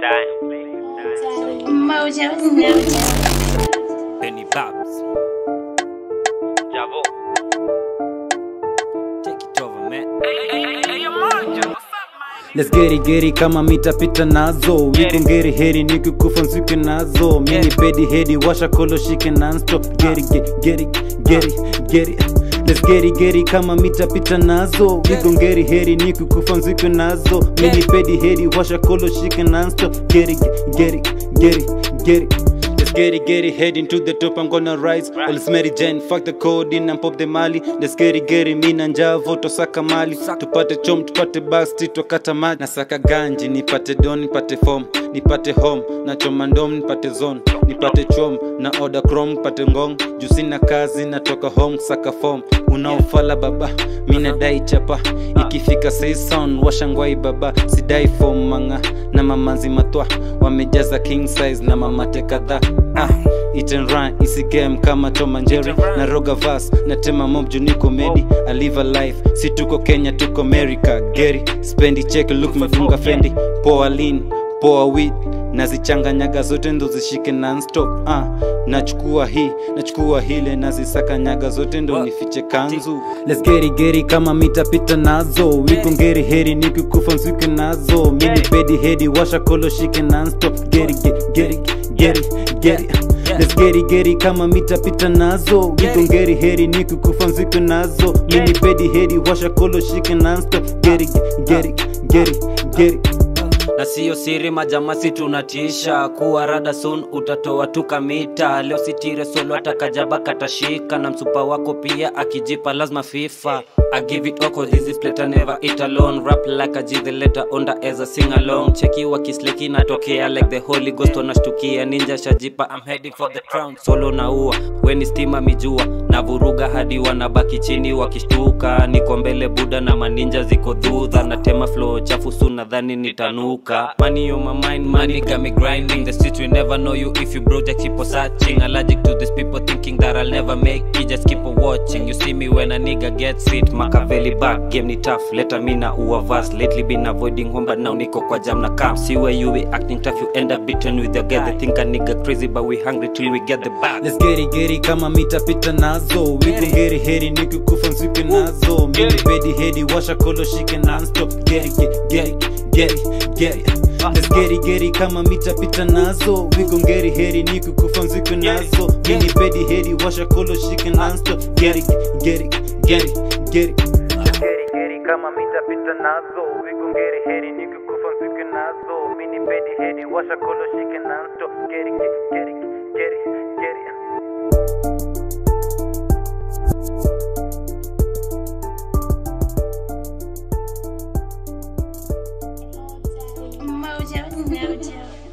Mojo, mojo. Benny Babs. Javo. Take it over, man. Let's get it, get it kama mitapita nazo wiko ngeri heri nikikufa nswike nazo mini pedi hedi washa kolo shike nonstop get it, get, get it, get it, get it. Let's get it, get it kama mitapita nazo wiko ngeri heri nikikufa nswike nazo mini pedi hedi washa kolo shike nonstop get it, get it, get it, get it. Let's get it, get it, heading to the top, I'm gonna rise. All is Mary Jane, fuck the code in and pop the mali. Let's get it, get it, mina njavo, tosaka mali. Tupate chom, tupate basti, tokata maji. Nasaka ganji, nipate don, nipate form. Nipate home, na choma ndom, nipate zone. Nipate chom, na order chrome, nipate ngong. Juu sina kazi, natoka home, saka form. Unaofala baba, mina dai chapa. Ikifika say sound, washangwai baba. Sidai form manga, na mamanzi matwa. Wamejaza king size na mamate kadhaa ah, eat and run isi game kama Tom and Jerry na roga vas na tema mob juu niko medi I live a life si tuko Kenya tuko America Gary spendi check look mefunga fendi poa lean poa weed nazichanganyaga zote ndo zishike nonstop ah, nachukua hii nachukua hile nazisakanyaga zote ndo nifiche kanzu Let's get it, get it kama mitapita nazo wiko ngeri heri nikikufa nswike nazo mini pedi hedi washa kolo shike nonstop get it, get, get it, get it, get it. Let's get it, get it kama mitapita nazo wiko ngeri heri nikikufa nzike nazo mini pedi hedi washa kolo shike nonstop get it, get it, get it, get it. na siyo siri majamasi tunatisha kuwa rada soon utatoa tukamita leo sitire solo atakajaba katashika na msupa wako pia akijipa lazima fifa I give it all cause this is plata never eat alone rap like a G the letter onda as a sing along cheki wakisleki natokea like the holy ghost wanashtukia ninja shajipa I'm heading for the crown solo naua weni stima mijua na vuruga hadi wanabaki chini wakishtuka niko mbele buda na maninja ziko dhudha natema flow chafu su nadhani nitanuka money on my mind money got me grinding the streets will never know you if you broke just keep on searching allergic to these people thinking that I'll never make it just keep on watching you see me when a nigga gets it Machiavelli back game ni tough later me na uwa verse lately been avoiding home but now niko kwa jam na camp see where you be acting tough you end up beaten with your girl they think a nigga crazy but we hungry till we get the bag Let's get it, get it kama mitapita nazo wiko ngeri heri nikikufa nswike nazo mini pedi hedi washa kolo shike nonstop get it, get, get it, get it, get it. Let's get it, get it kama mitapita nazo wiko ngeri heri nikikufa nzike nazo mini pedi hedi washa kolo shike nonstop get it, get it, get it, get it. Geri geri kama mitapita nazo wiko ngeri heri nikikufa nzike nazo mini pedi hedi washa kolo shike nonstop geri geri geri geri Mojo, mojo.